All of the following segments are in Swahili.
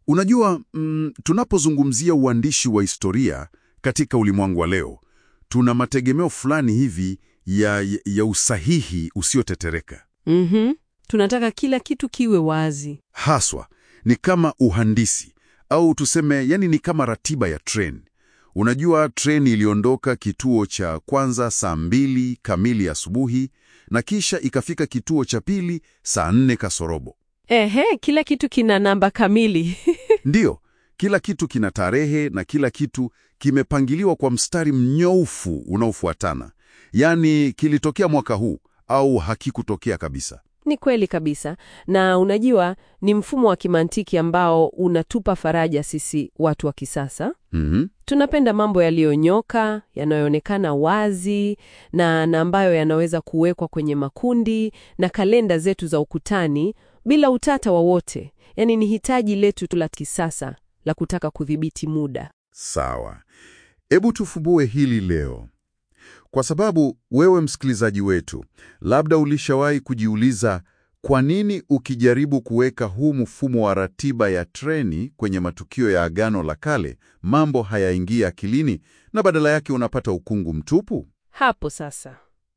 Unajua, mm, tunapozungumzia uandishi wa historia katika ulimwengu wa leo, tuna mategemeo fulani hivi ya, ya, ya usahihi usiotetereka. Mhm. Tunataka kila kitu kiwe wazi. Haswa ni kama uhandisi au tuseme, yani ni kama ratiba ya treni. Unajua, treni iliondoka kituo cha kwanza saa mbili kamili asubuhi na kisha ikafika kituo cha pili saa nne kasorobo. Ehe, kila kitu kina namba kamili. Ndiyo, kila kitu kina tarehe na kila kitu kimepangiliwa kwa mstari mnyoofu unaofuatana. Yaani kilitokea mwaka huu au hakikutokea kabisa. Ni kweli kabisa. Na unajua, ni mfumo wa kimantiki ambao unatupa faraja sisi watu wa kisasa. Mhm. Tunapenda mambo yaliyonyoka, yanayoonekana wazi na, na ambayo yanaweza kuwekwa kwenye makundi na kalenda zetu za ukutani bila utata wowote. Yaani ni hitaji letu tu la kisasa la kutaka kudhibiti muda. Sawa, hebu tufumbue hili leo, kwa sababu wewe msikilizaji wetu, labda ulishawahi kujiuliza kwa nini ukijaribu kuweka huu mfumo wa ratiba ya treni kwenye matukio ya Agano la Kale mambo hayaingia akilini na badala yake unapata ukungu mtupu? Hapo sasa.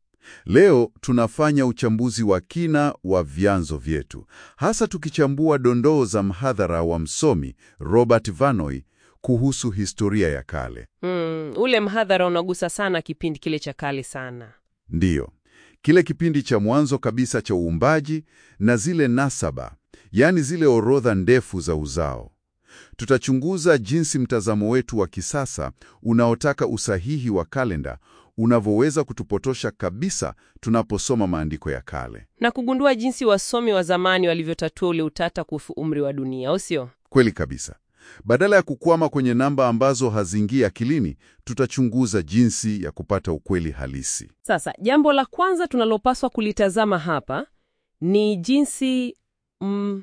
Leo tunafanya uchambuzi wa kina wa vyanzo vyetu, hasa tukichambua dondoo za mhadhara wa msomi Robert Vanoy kuhusu historia ya kale. Mm, ule mhadhara unagusa sana kipindi kile cha kale sana. Ndiyo, kile kipindi cha mwanzo kabisa cha uumbaji na zile nasaba, yaani zile orodha ndefu za uzao. Tutachunguza jinsi mtazamo wetu wa kisasa unaotaka usahihi wa kalenda unavyoweza kutupotosha kabisa tunaposoma maandiko ya kale. Na kugundua jinsi wasomi wa zamani walivyotatua ule utata kuhusu umri wa dunia, au sio? Kweli kabisa. Badala ya kukwama kwenye namba ambazo haziingii akilini, tutachunguza jinsi ya kupata ukweli halisi. Sasa jambo la kwanza tunalopaswa kulitazama hapa ni jinsi mm,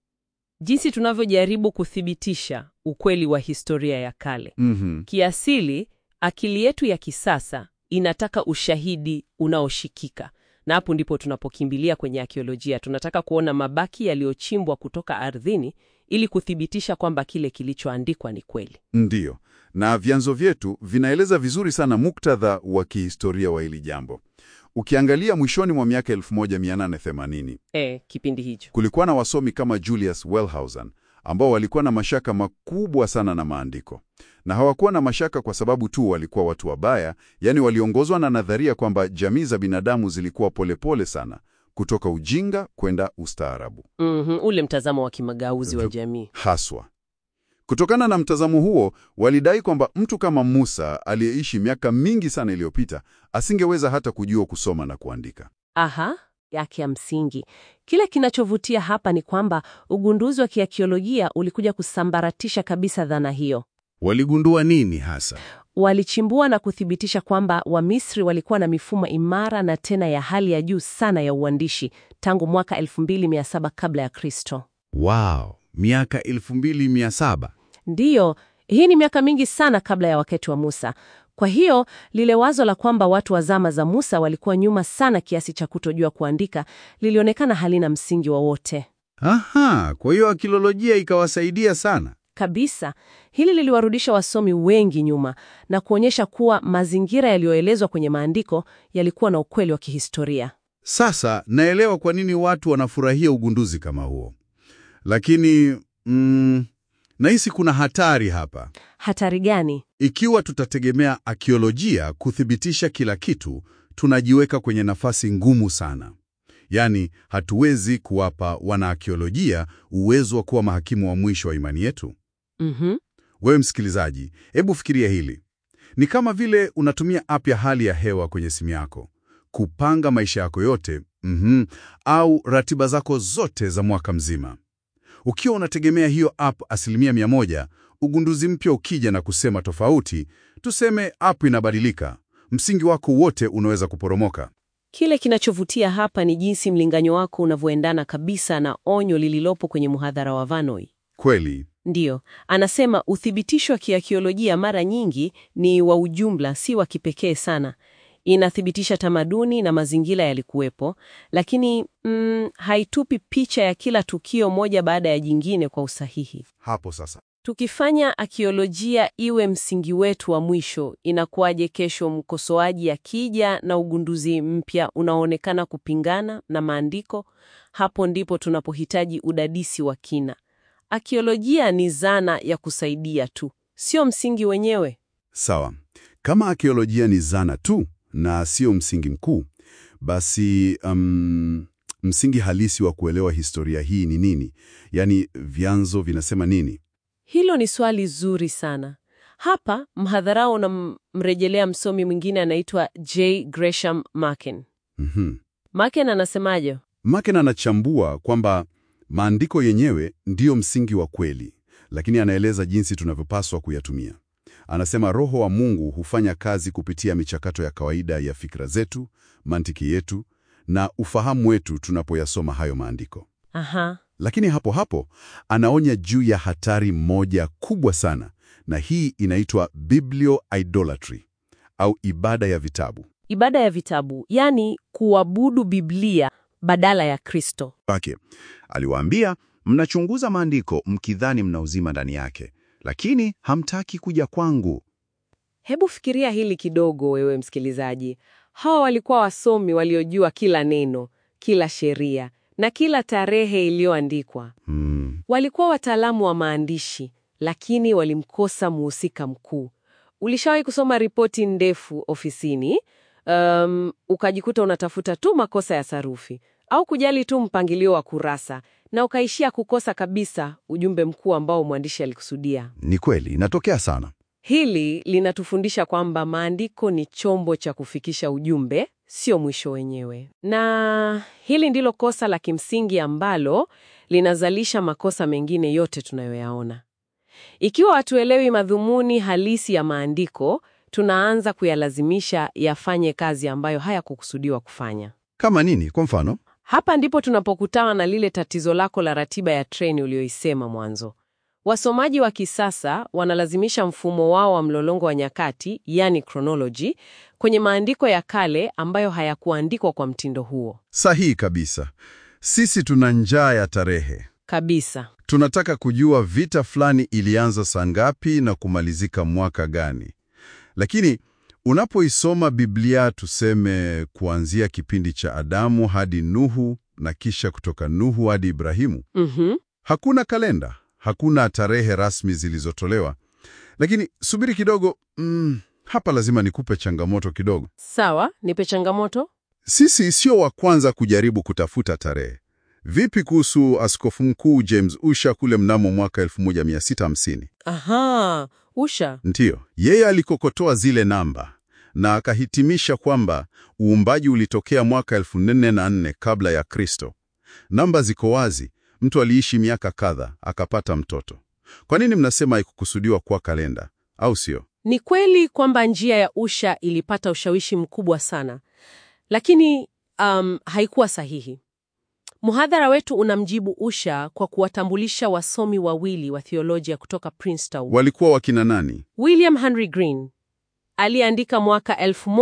jinsi tunavyojaribu kuthibitisha ukweli wa historia ya kale. Mhm. Kiasili, akili yetu ya kisasa inataka ushahidi unaoshikika, na hapo ndipo tunapokimbilia kwenye akiolojia. Tunataka kuona mabaki yaliyochimbwa kutoka ardhini ili kuthibitisha kwamba kile kilichoandikwa ni kweli. Ndiyo, na vyanzo vyetu vinaeleza vizuri sana muktadha wa kihistoria wa hili jambo. Ukiangalia mwishoni mwa miaka 1880 E, kipindi hicho kulikuwa na wasomi kama Julius Wellhausen ambao walikuwa na mashaka makubwa sana na maandiko, na hawakuwa na mashaka kwa sababu tu walikuwa watu wabaya, yaani waliongozwa na nadharia kwamba jamii za binadamu zilikuwa polepole sana kutoka ujinga kwenda ustaarabu. Mhm, ule mtazamo wa kimagauzi wa jamii. Haswa kutokana na mtazamo huo, walidai kwamba mtu kama Musa aliyeishi miaka mingi sana iliyopita asingeweza hata kujua kusoma na kuandika. Aha, yake ya msingi. Kile kinachovutia hapa ni kwamba ugunduzi wa kiakiolojia ulikuja kusambaratisha kabisa dhana hiyo. Waligundua nini hasa? Walichimbua na kuthibitisha kwamba Wamisri walikuwa na mifumo imara na tena ya hali ya juu sana ya uandishi tangu mwaka 2700 kabla ya Kristo. Wow, miaka 2700. Ndiyo, hii ni miaka mingi sana kabla ya wakati wa Musa. Kwa hiyo lile wazo la kwamba watu wa zama za Musa walikuwa nyuma sana kiasi cha kutojua kuandika lilionekana halina msingi wowote Aha, kwa hiyo akilolojia ikawasaidia sana. kabisa. Hili liliwarudisha wasomi wengi nyuma na kuonyesha kuwa mazingira yaliyoelezwa kwenye maandiko yalikuwa na ukweli wa kihistoria. Sasa naelewa kwa nini watu wanafurahia ugunduzi kama huo, lakini mm, nahisi kuna hatari hapa. Hatari gani? Ikiwa tutategemea akiolojia kuthibitisha kila kitu, tunajiweka kwenye nafasi ngumu sana. Yaani, hatuwezi kuwapa wanaakiolojia uwezo wa kuwa mahakimu wa mwisho wa imani yetu. Mhm. Wewe msikilizaji, hebu fikiria hili. Ni kama vile unatumia app ya hali ya hewa kwenye simu yako kupanga maisha yako yote, mhm, au ratiba zako zote za mwaka mzima. Ukiwa unategemea hiyo app asilimia mia moja, ugunduzi mpya ukija na kusema tofauti, tuseme app inabadilika, msingi wako wote unaweza kuporomoka. Kile kinachovutia hapa ni jinsi mlinganyo wako unavyoendana kabisa na onyo lililopo kwenye muhadhara wa Vanoy. Kweli, Ndiyo, anasema uthibitisho wa kiakiolojia mara nyingi ni wa ujumla, si wa kipekee sana. inathibitisha tamaduni na mazingira yalikuwepo, lakini mm, haitupi picha ya kila tukio moja baada ya jingine kwa usahihi. Hapo sasa. Tukifanya akiolojia iwe msingi wetu wa mwisho, inakuwaje kesho mkosoaji akija na ugunduzi mpya unaoonekana kupingana na maandiko? Hapo ndipo tunapohitaji udadisi wa kina. Akiolojia ni zana ya kusaidia tu, sio msingi wenyewe. Sawa. Kama arkeolojia ni zana tu na sio msingi mkuu, basi um, msingi halisi wa kuelewa historia hii ni nini? Yaani vyanzo vinasema nini? Hilo ni swali zuri sana. Hapa mhadharao unamrejelea msomi mwingine anaitwa J. Gresham Machen. Mhm. Machen anasemaje? Maken anachambua kwamba maandiko yenyewe ndiyo msingi wa kweli, lakini anaeleza jinsi tunavyopaswa kuyatumia. Anasema Roho wa Mungu hufanya kazi kupitia michakato ya kawaida ya fikra zetu, mantiki yetu na ufahamu wetu tunapoyasoma hayo maandiko. Aha. Lakini hapo hapo anaonya juu ya hatari moja kubwa sana, na hii inaitwa biblioidolatry au ibada ya vitabu. Ibada ya vitabu, yani kuabudu Biblia badala ya Kristo. wake. Aliwaambia, mnachunguza maandiko mkidhani mna uzima ndani yake, lakini hamtaki kuja kwangu. Hebu fikiria hili kidogo, wewe msikilizaji. Hawa walikuwa wasomi waliojua kila neno, kila sheria na kila tarehe iliyoandikwa. Hmm. Walikuwa wataalamu wa maandishi, lakini walimkosa muhusika mkuu. Ulishawahi kusoma ripoti ndefu ofisini, um, ukajikuta unatafuta tu makosa ya sarufi au kujali tu mpangilio wa kurasa na ukaishia kukosa kabisa ujumbe mkuu ambao mwandishi alikusudia. Ni kweli, inatokea sana. Hili linatufundisha kwamba maandiko ni chombo cha kufikisha ujumbe, sio mwisho wenyewe. Na hili ndilo kosa la kimsingi ambalo linazalisha makosa mengine yote tunayoyaona. Ikiwa hatuelewi madhumuni halisi ya maandiko, tunaanza kuyalazimisha yafanye kazi ambayo hayakukusudiwa kufanya. Kama nini? Kwa mfano, Hapa ndipo tunapokutana na lile tatizo lako la ratiba ya treni uliyoisema mwanzo. Wasomaji wa kisasa wanalazimisha mfumo wao wa mlolongo wa nyakati, yani chronology, kwenye maandiko ya kale ambayo hayakuandikwa kwa mtindo huo Sahihi kabisa. Sisi tuna njaa ya tarehe. kabisa. Tunataka kujua vita fulani ilianza saa ngapi na kumalizika mwaka gani. Lakini unapoisoma Biblia, tuseme kuanzia kipindi cha Adamu hadi Nuhu na kisha kutoka Nuhu hadi Ibrahimu, Mhm. hakuna kalenda, hakuna tarehe rasmi zilizotolewa. Lakini subiri kidogo, mm, hapa lazima nikupe changamoto kidogo. Sawa, nipe changamoto. Sisi sio wa kwanza kujaribu kutafuta tarehe. Vipi kuhusu askofu mkuu James Usha kule mnamo mwaka 1650? Aha, Usha. Ndiyo, yeye alikokotoa zile namba na akahitimisha kwamba uumbaji ulitokea mwaka 1404 kabla ya Kristo. Namba ziko wazi, mtu aliishi miaka kadha akapata mtoto. Kwa nini mnasema haikukusudiwa kuwa kalenda, au sio? Ni kweli kwamba njia ya Usha ilipata ushawishi mkubwa sana, lakini um, haikuwa sahihi. Mhadhara wetu unamjibu Usha kwa kuwatambulisha wasomi wawili wa theolojia kutoka Princeton. Walikuwa wakina nani? William Henry Green aliyeandika mwaka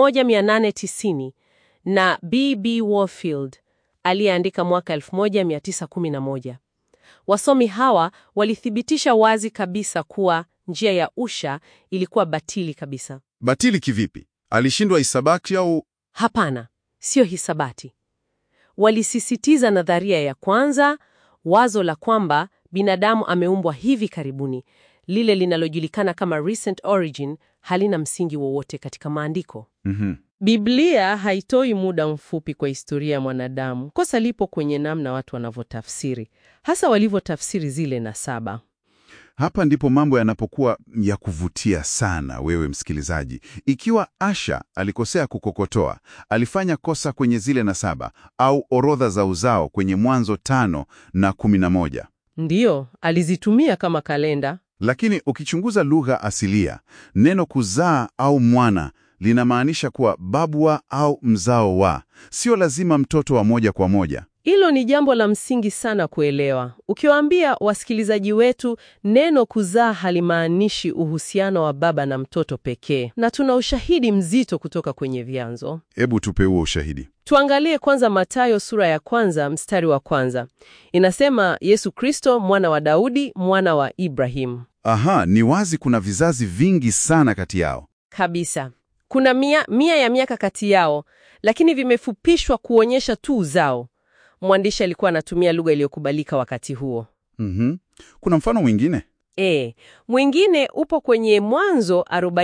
1890 na B.B. Warfield aliyeandika mwaka 1911. Wasomi hawa walithibitisha wazi kabisa kuwa njia ya Usha ilikuwa batili kabisa. Batili kivipi? Alishindwa hisabati au Hapana, sio hisabati. Walisisitiza nadharia ya kwanza, wazo la kwamba binadamu ameumbwa hivi karibuni, lile linalojulikana kama recent origin, halina msingi wowote katika maandiko. Mhm. Biblia haitoi muda mfupi kwa historia ya mwanadamu. Kosa lipo kwenye namna watu wanavyotafsiri, hasa walivyotafsiri zile nasaba. Hapa ndipo mambo yanapokuwa ya kuvutia sana, wewe msikilizaji. Ikiwa Asha alikosea kukokotoa, alifanya kosa kwenye zile nasaba au orodha za uzao kwenye Mwanzo tano na kumi na moja. Ndiyo, alizitumia kama kalenda. Lakini ukichunguza lugha asilia, neno kuzaa au mwana linamaanisha kuwa babu wa au mzao wa, sio lazima mtoto wa moja kwa moja. Hilo ni jambo la msingi sana kuelewa. Ukiwaambia wasikilizaji wetu neno kuzaa halimaanishi uhusiano wa baba na mtoto pekee, na tuna ushahidi mzito kutoka kwenye vyanzo. Hebu tupe huo ushahidi. Tuangalie kwanza Mathayo sura ya kwanza mstari wa kwanza. Inasema Yesu Kristo mwana wa Daudi mwana wa Ibrahimu. Aha, ni wazi kuna vizazi vingi sana kati yao. Kabisa. Kuna mia, mia ya miaka kati yao, lakini vimefupishwa kuonyesha tu uzao. Mwandishi alikuwa anatumia lugha iliyokubalika wakati huo. Mhm. Kuna mfano mwingine? E, mwingine upo kwenye Mwanzo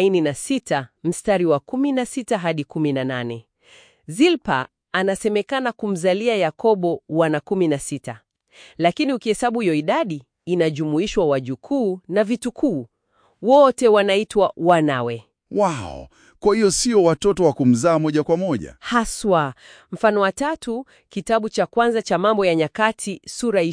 46 mstari wa 16 hadi 18. Zilpa anasemekana kumzalia Yakobo wana 16, lakini ukihesabu hiyo idadi inajumuishwa wajukuu na vitukuu, wote wanaitwa wanawe Wow, kwa hiyo sio watoto wa kumzaa moja kwa moja. haswa. Mfano wa tatu, kitabu cha kwanza cha Mambo ya Nyakati sura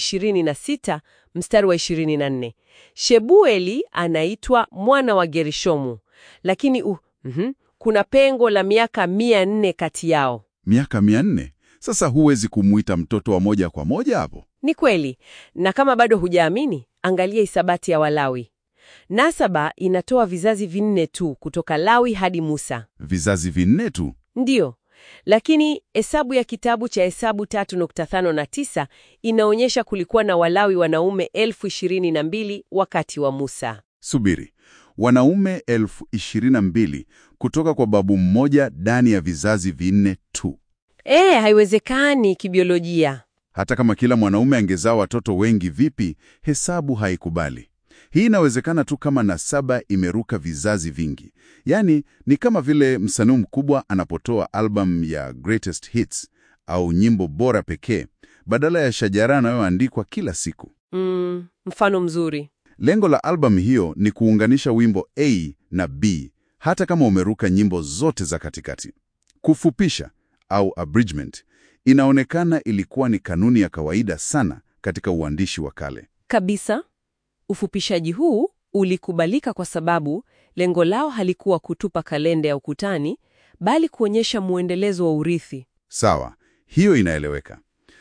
26 mstari wa 24. Shebueli anaitwa mwana wa Gerishomu, lakini uh, mhm, kuna pengo la miaka mia nne kati yao. Miaka mia nne. Sasa huwezi kumuita mtoto wa moja kwa moja hapo. Ni kweli, na kama bado hujaamini, angalia hisabati ya Walawi. Nasaba inatoa vizazi vinne tu kutoka Lawi hadi Musa. Vizazi vinne tu. Ndiyo, lakini hesabu ya kitabu cha Hesabu 3.5 na 9 inaonyesha kulikuwa na Walawi wanaume elfu ishirini na mbili wakati wa Musa. Subiri, wanaume elfu ishirini na mbili kutoka kwa babu mmoja ndani ya vizazi vinne tu. E, haiwezekani kibiolojia. Hata kama kila mwanaume angezaa watoto wengi vipi, hesabu haikubali. Hii inawezekana tu kama nasaba imeruka vizazi vingi. Yaani ni kama vile msanii mkubwa anapotoa albamu ya greatest hits au nyimbo bora pekee badala ya shajara anayoandikwa kila siku. Mm, mfano mzuri. Lengo la albamu hiyo ni kuunganisha wimbo A na B hata kama umeruka nyimbo zote za katikati. Kufupisha au abridgment inaonekana ilikuwa ni kanuni ya kawaida sana katika uandishi wa kale. Kabisa. Ufupishaji huu ulikubalika kwa sababu lengo lao halikuwa kutupa kalenda ya ukutani, bali kuonyesha muendelezo wa urithi. Sawa, hiyo inaeleweka.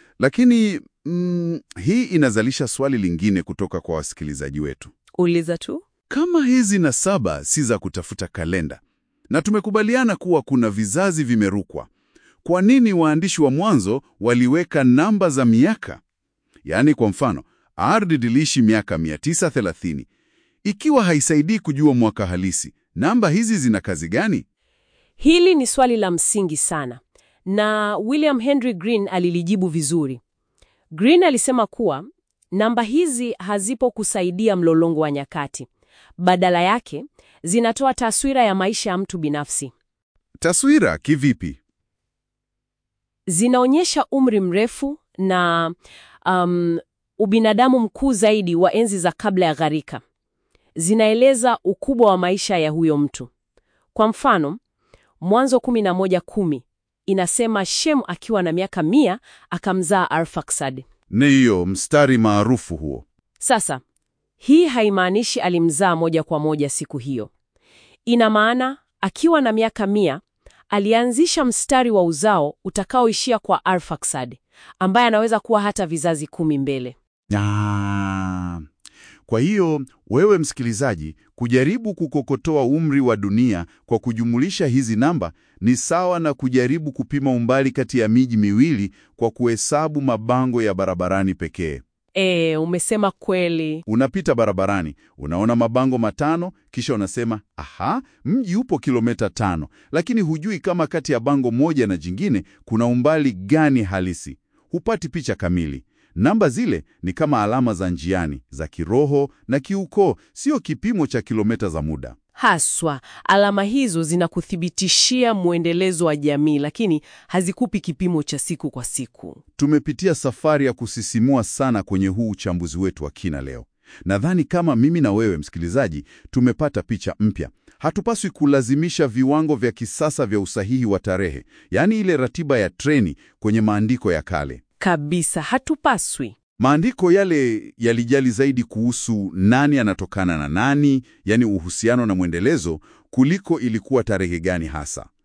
Lakini mm, hii inazalisha swali lingine kutoka kwa wasikilizaji wetu. Uliza tu. Kama hizi nasaba si za kutafuta kalenda na tumekubaliana kuwa kuna vizazi vimerukwa, kwa nini waandishi wa mwanzo waliweka namba za miaka? Yaani, kwa mfano, ardhi iliishi miaka 930. Ikiwa haisaidii kujua mwaka halisi, namba hizi zina kazi gani? Hili ni swali la msingi sana, na William Henry Green alilijibu vizuri. Green alisema kuwa namba hizi hazipo kusaidia mlolongo wa nyakati, badala yake zinatoa taswira ya maisha ya mtu binafsi. Taswira kivipi? Zinaonyesha umri mrefu na um, ubinadamu mkuu zaidi wa enzi za kabla ya gharika. Zinaeleza ukubwa wa maisha ya huyo mtu. Kwa mfano, Mwanzo 11:10 inasema Shem akiwa na miaka mia akamzaa Arfaksad. Ni hiyo mstari maarufu huo. Sasa hii haimaanishi alimzaa moja kwa moja siku hiyo. Ina maana akiwa na miaka mia alianzisha mstari wa uzao utakaoishia kwa Arfaksad, ambaye anaweza kuwa hata vizazi kumi mbele. Ah, kwa hiyo wewe msikilizaji, kujaribu kukokotoa umri wa dunia kwa kujumulisha hizi namba ni sawa na kujaribu kupima umbali kati ya miji miwili kwa kuhesabu mabango ya barabarani pekee. E, umesema kweli. Unapita barabarani, unaona mabango matano, kisha unasema aha, mji upo kilomita tano, lakini hujui kama kati ya bango moja na jingine kuna umbali gani halisi. Hupati picha kamili. Namba zile ni kama alama za njiani za kiroho na kiukoo, sio kipimo cha kilomita za muda. Haswa, alama hizo zinakuthibitishia mwendelezo wa jamii, lakini hazikupi kipimo cha siku kwa siku. Tumepitia safari ya kusisimua sana kwenye huu uchambuzi wetu wa kina leo. Nadhani kama mimi na wewe msikilizaji, tumepata picha mpya. Hatupaswi kulazimisha viwango vya kisasa vya usahihi wa tarehe, yaani ile ratiba ya treni kwenye maandiko ya kale. Kabisa, hatupaswi. Maandiko yale yalijali zaidi kuhusu nani anatokana na nani, yaani uhusiano na mwendelezo, kuliko ilikuwa tarehe gani hasa.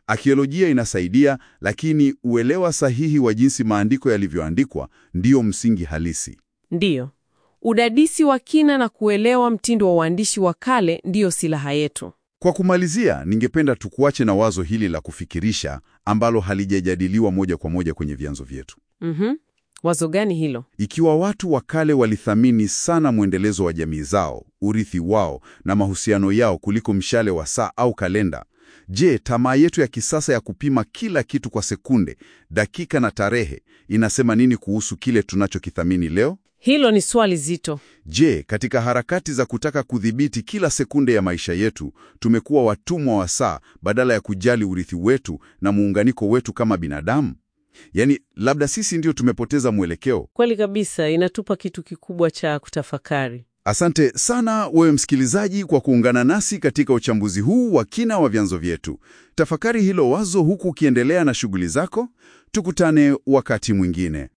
Akiolojia inasaidia, lakini uelewa sahihi wa jinsi maandiko yalivyoandikwa ndiyo msingi halisi. Ndiyo, udadisi wa kina na kuelewa mtindo wa uandishi wa kale ndiyo silaha yetu. Kwa kumalizia, ningependa tukuache na wazo hili la kufikirisha ambalo halijajadiliwa moja kwa moja kwenye vyanzo vyetu. Mhm. Wazo gani hilo? Ikiwa watu wa kale walithamini sana mwendelezo wa jamii zao, urithi wao na mahusiano yao kuliko mshale wa saa au kalenda, je, tamaa yetu ya kisasa ya kupima kila kitu kwa sekunde, dakika na tarehe inasema nini kuhusu kile tunachokithamini leo? Hilo ni swali zito. Je, katika harakati za kutaka kudhibiti kila sekunde ya maisha yetu, tumekuwa watumwa wa saa badala ya kujali urithi wetu na muunganiko wetu kama binadamu? Yaani, labda sisi ndio tumepoteza mwelekeo. Kweli kabisa, inatupa kitu kikubwa cha kutafakari. Asante sana wewe msikilizaji kwa kuungana nasi katika uchambuzi huu wa kina wa vyanzo vyetu. Tafakari hilo wazo huku ukiendelea na shughuli zako. Tukutane wakati mwingine.